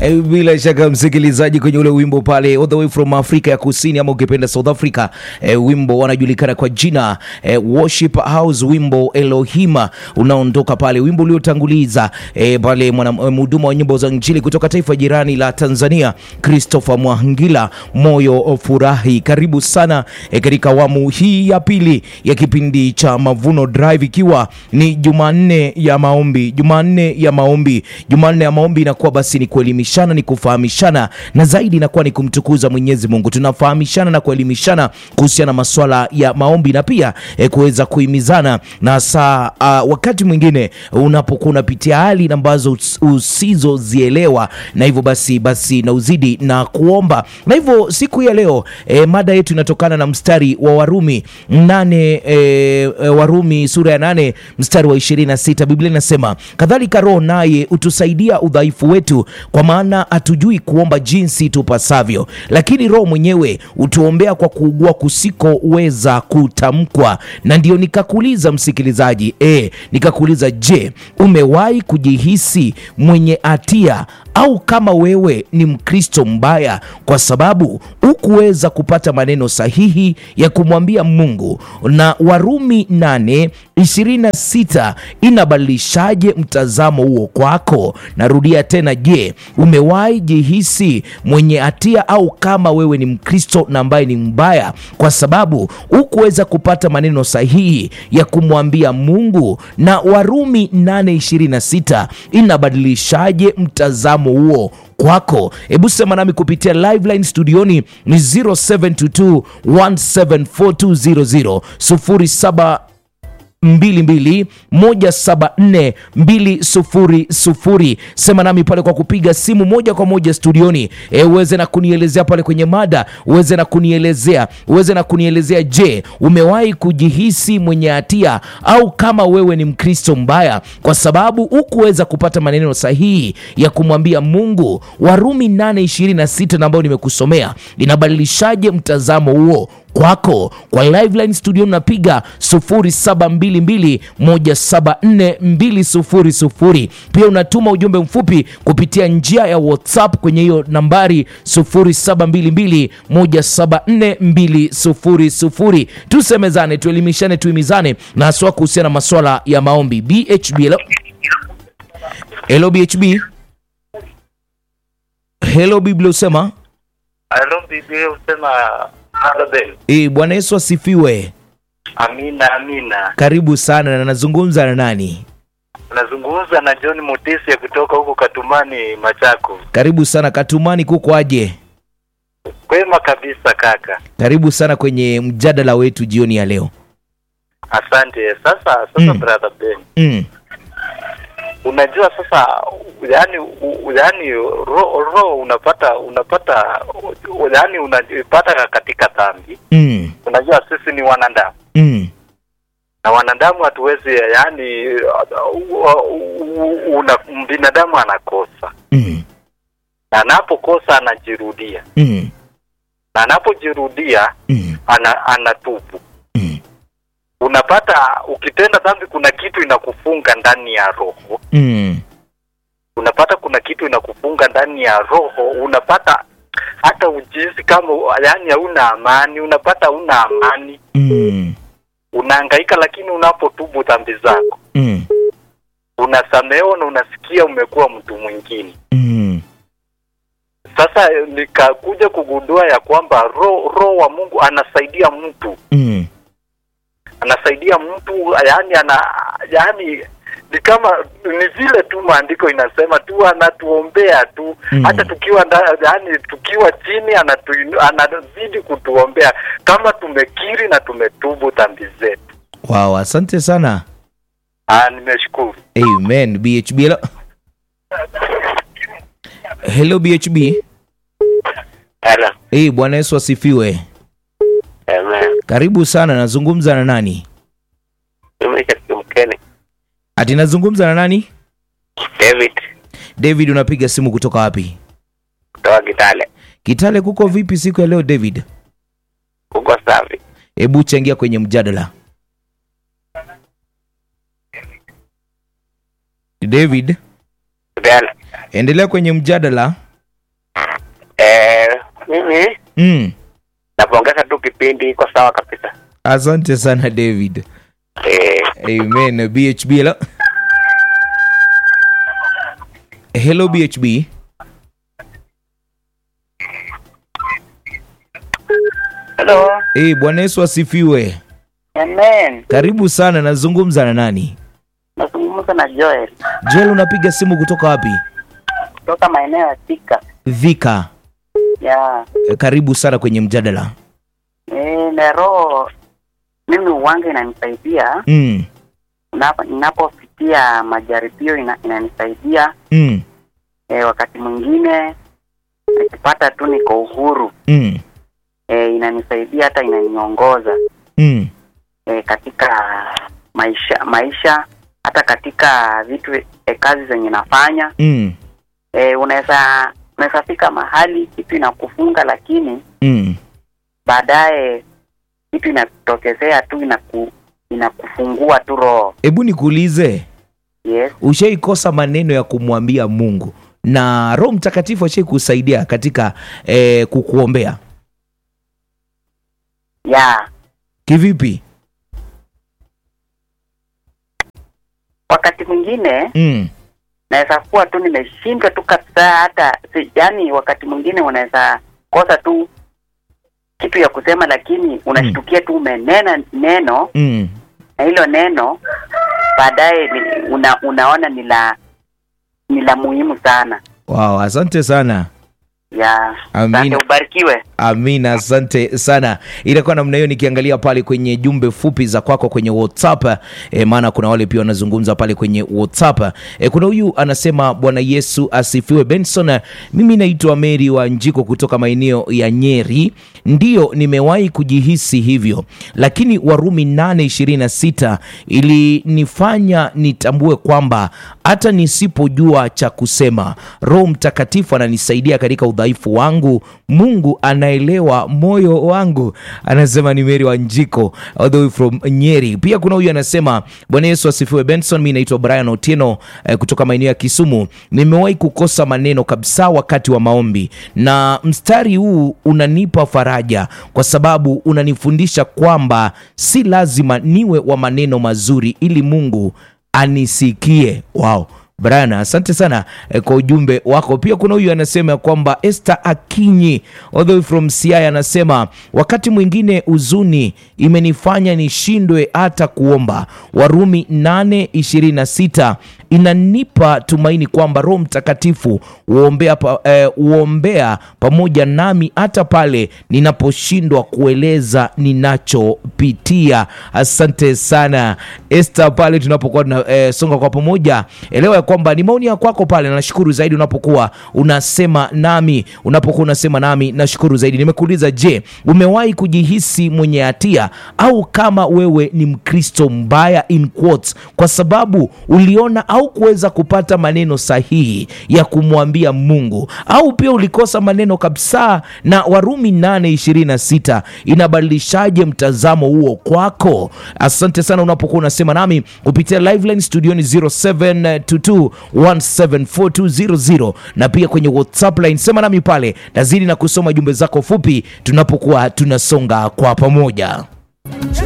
Eh, bila shaka msikilizaji, kwenye ule wimbo pale all the way from Afrika ya Kusini ama ukipenda South Africa, eh, wimbo wanajulikana kwa jina eh, Worship House, wimbo Elohima unaondoka pale, wimbo uliotanguliza eh, pale mwana- mhudumu wa nyimbo za Injili kutoka taifa jirani la Tanzania Christopher Mwangila, moyo furahi. Karibu sana eh, katika awamu hii ya pili ya kipindi cha Mavuno Drive, ikiwa ni Jumanne ya maombi, Jumanne ya maombi, Jumanne ya maombi inakuwa basi ni kuelimishana, ni kufahamishana na zaidi inakuwa ni kumtukuza Mwenyezi Mungu. Tunafahamishana na kuelimishana kuhusiana na masuala ya maombi na pia eh, kuweza kuhimizana na saa uh, wakati mwingine unapokuwa unapitia hali ambazo us- usizozielewa, na hivyo basi basi na uzidi na kuomba. Na hivyo siku hii ya leo eh, mada yetu inatokana na mstari wa Warumi nane eh, eh, Warumi sura ya nane mstari wa 26. Biblia inasema kadhalika Roho naye hutusaidia udhaifu wetu, kwa maana hatujui kuomba jinsi tupasavyo, lakini Roho mwenyewe hutuombea kwa kuugua kusikoweza kutamkwa. Na ndio nikakuuliza msikilizaji, e, nikakuuliza je, umewahi kujihisi mwenye hatia au kama wewe ni Mkristo mbaya kwa sababu hukuweza kupata maneno sahihi ya kumwambia Mungu. Na Warumi 8 26 inabadilishaje mtazamo huo kwako? Narudia tena, je, umewahi jihisi mwenye hatia au kama wewe ni Mkristo na ambaye ni mbaya kwa sababu hukuweza kupata maneno sahihi ya kumwambia Mungu? Na Warumi 8:26 inabadilishaje mtazamo huo kwako? Hebu sema nami kupitia liveline studioni ni 0722 1742000 07 22 174 200. Sema nami pale kwa kupiga simu moja kwa moja studioni, e, uweze na kunielezea pale kwenye mada, uweze na kunielezea uweze na kunielezea, je, umewahi kujihisi mwenye hatia au kama wewe ni Mkristo mbaya kwa sababu hukuweza kupata maneno sahihi ya kumwambia Mungu. Warumi 8:26 na ambayo nimekusomea linabadilishaje mtazamo huo kwako kwa liveline studio napiga 0722174200 pia unatuma ujumbe mfupi kupitia njia ya whatsapp kwenye hiyo nambari 0722174200 tusemezane tuelimishane tuimizane na haswa kuhusiana na maswala ya maombi bhb hello, hello bhb hello biblia usema Halo Biblia husema Abel. e, bwana yesu asifiwe Amina, amina. karibu sana na nazungumza na nani Nazungumza na John Mutisia kutoka huko Katumani, Machako. karibu sana katumani kuko aje Kwema kabisa kaka, karibu sana kwenye mjadala wetu jioni ya leo asante. Sasa sasa Mm. brother Ben, mm. unajua sasa, yani yani roho ro, unapata unapata yani unapata katika dhambi. Mm. Unajua sisi ni wanadamu Mm. na wanadamu hatuwezi yani, una binadamu anakosa Mm. na anapokosa anajirudia Mm. na anapojirudia Mm. ana, anatubu. Mm. Unapata ukitenda dhambi, kuna kitu inakufunga ndani ya roho. Mm. Unapata kuna kitu inakufunga ndani ya roho, unapata hata ujisi kama yani hauna amani, unapata hauna amani, Mm. unahangaika, lakini unapotubu dhambi zako Mm. unasamehewa na unasikia umekuwa mtu mwingine. Mm. Sasa eh, nikakuja kugundua ya kwamba roho roho wa Mungu anasaidia mtu Mm. anasaidia mtu yani ana yani ni kama ni vile tu maandiko inasema tu anatuombea tu Mm. hata tukiwa nda, yani tukiwa chini anatu, anazidi kutuombea kama tumekiri na tumetubu dhambi zetu. wow asante sana Ah, nimeshukuru. amen bhb hello, hello bhb Hello. hey, bwana yesu asifiwe Amen. karibu sana nazungumza na nani Tumesha mkeni. ati nazungumza na nani David david unapiga simu kutoka wapi kutoka Kitale. kitale kuko vipi siku ya leo david Uko safi? hebu changia kwenye mjadala david Kitale. endelea kwenye mjadala Eh, mimi mm. napongeza tu kipindi iko sawa kabisa. asante sana david Eh, amen bhb hello hello bhb Hello. hey, bwana yesu asifiwe Amen. karibu sana nazungumza na nani Nazungumza na Joel joel unapiga simu kutoka wapi kutoka maeneo ya Thika. dhika Ya. Eh, karibu sana kwenye mjadala Eh, na roho mimi uwanga inanisaidia mm. Unapo- ninapopitia majaribio ina, inanisaidia Mm. eh, wakati mwingine nikipata tu niko uhuru Mm. eh, inanisaidia hata inaniongoza Mm. eh, katika maisha maisha hata katika vitu eh, kazi zenye nafanya Mm. eh, unaweza unaweza fika mahali kitu inakufunga lakini Mm. baadaye kitu inatokezea tu inaku, inakufungua tu roho hebu nikuulize yes ushaikosa maneno ya kumwambia mungu na roho mtakatifu ashai kusaidia katika eh, kukuombea ya kivipi wakati mwingine mm. naweza kuwa tu nimeshindwa tu kabisa hata si, yani wakati mwingine unaweza kosa tu kitu ya kusema lakini unashtukia tu umenena neno Mm. na hilo neno baadaye ni- una, unaona ni la ni la muhimu sana wow, asante sana ya Amina. asante ubarikiwe amina asante sana itakuwa namna hiyo nikiangalia pale kwenye jumbe fupi za kwako kwenye whatsapp e, maana kuna wale pia wanazungumza pale kwenye whatsapp e, kuna huyu anasema bwana yesu asifiwe benson mimi naitwa meri wa njiko kutoka maeneo ya nyeri ndiyo nimewahi kujihisi hivyo lakini warumi 826 ilinifanya nitambue kwamba hata nisipojua cha kusema roho mtakatifu ananisaidia katika udhaifu wangu mungu anaelewa moyo wangu anasema ni meri wa njiko all the way from nyeri pia kuna huyu anasema bwana yesu asifiwe benson mi naitwa brian otieno eh, kutoka maeneo ya kisumu nimewahi kukosa maneno kabisa wakati wa maombi na mstari huu unanipa faraja kwa sababu unanifundisha kwamba si lazima niwe wa maneno mazuri ili mungu anisikie wow Brian, asante sana eh, kwa ujumbe wako. Pia kuna huyu anasema ya kwamba Esther Akinyi all the way from Siaya anasema wakati mwingine huzuni imenifanya nishindwe hata kuomba. Warumi 8:26 inanipa tumaini kwamba Roho Mtakatifu huombea, pa, eh, huombea pamoja nami hata pale ninaposhindwa kueleza ninachopitia. Asante sana Esther, pale tunapokuwa tuna eh, songa kwa pamoja, elewa ya kwamba ni maoni ya kwako pale. na Nashukuru zaidi unapokuwa unasema nami, unapokuwa unasema nami, nashukuru zaidi. Nimekuuliza, je, umewahi kujihisi mwenye hatia au kama wewe ni Mkristo mbaya in quotes, kwa sababu uliona au kuweza kupata maneno sahihi ya kumwambia Mungu, au pia ulikosa maneno kabisa? Na Warumi 8:26 inabadilishaje mtazamo huo kwako? Asante sana unapokuwa unasema nami kupitia liveline studioni 0722174200 na pia kwenye WhatsApp line, sema nami pale, nazidi na kusoma jumbe zako fupi tunapokuwa tunasonga kwa pamoja.